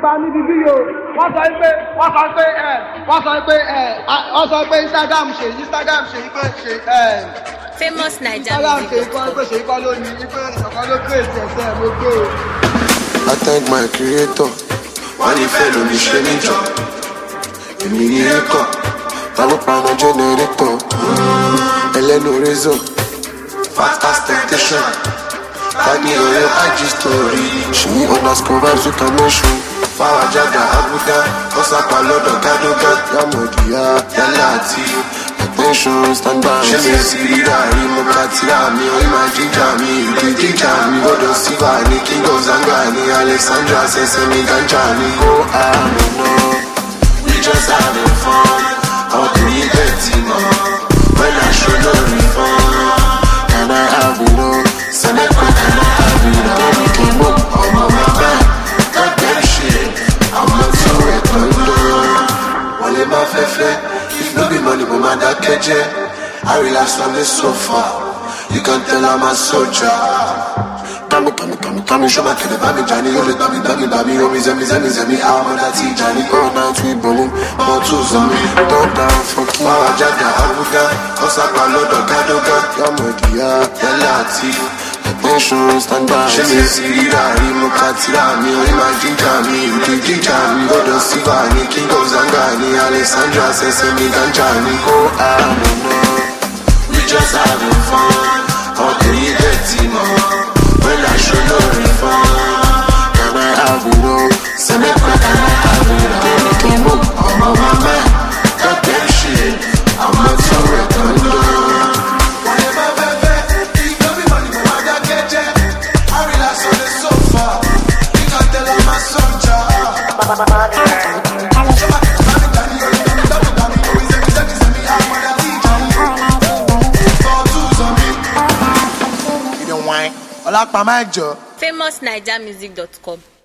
pa níbi bí yòó wọ́n sọ pé wọ́n sọ pé ẹ̀ wọ́n sọ pé ẹ̀ wọ́n sọ pé instagram ṣe instagram ṣe pé ṣe ẹ̀ famous naija instagram ṣe music kọ́ pé ṣe kọ́ lónìí pé ìṣọ̀kan ló kírètì ẹ̀sẹ̀ mo gbé o. I thank my creator. Wọ́n ní fẹ́ lómi ṣe níjọ. Èmi ní rékọ̀. Ta ló paná jẹ́nẹrétọ̀? Ẹlẹ́nu rézọ̀. Fast temptation. Ta ni ọ̀rẹ́ IG story? Ṣèyí underscore vibes with connection. Fáwọn jáde Abuja. Ọ̀sàpá lọ́dọ̀ Gádógá. Yàmọ̀dìyà Yálà àti attention stand by. Ṣé mi sì rírà rí mo ká tíra mi? Orí máa jíjà mi, ìdí jíjà mi. Gbọ́dọ̀ síbà ní King of Zanga ní Alexandra ṣẹ̀ṣẹ̀ mi ganja mi. Ó àmì náà, we just having fun. Àwọn kìíní bẹ́ẹ̀ ti mọ̀, when I show no refund. Can I have it all? Sẹ́lẹ̀kọ̀ can I have it all? Baby kí mo ọmọ bàbá, God damn shit. Àwọn tí ó rẹ̀ tó ń lọ wọ́n lè má fẹ́ fẹ́ if no be money mo máa dákẹ́ jẹ́ I relax on the sofa you can tell I'm a soldier. Kami kami kami kami ṣọ́mà kẹ̀lẹ́ bá mi jani yóò lè gbàmí gbàmí gbàmí omi zẹ́mi zẹ́mi zẹ́mi àwọn ọmọdé àti ìjàni. All night we bowling bottles on me top down for kí. Máa jáde Abuja ọ̀sàpá lọ́dọ̀ Gádógá. Yàmọ̀dìyà Yálà àti attention stand by. Ṣé mi sì rírà rí mo ká tíra mi orí máa jíjà mi ìdí jíjà mi. Gbọ́dọ̀ síbà ní King of Zanga ní Alexandra ṣẹ̀ṣẹ̀ mi ganja ní. Ó àmì náà, we just having fun. Àwọn kìíní dẹ̀ ti mọ̀. When I show no refund, can I have it all? Say me quick, can I have it all? Baby, keep up, I'm on my man. Got that shit, I'm not so reckoned. Whatever, baby, if no be money, mo máa dákẹ́ jẹ́. I relax on the sofa, you can tell I'm a soldier. ọlápá máa jọ. famous naija music dot com.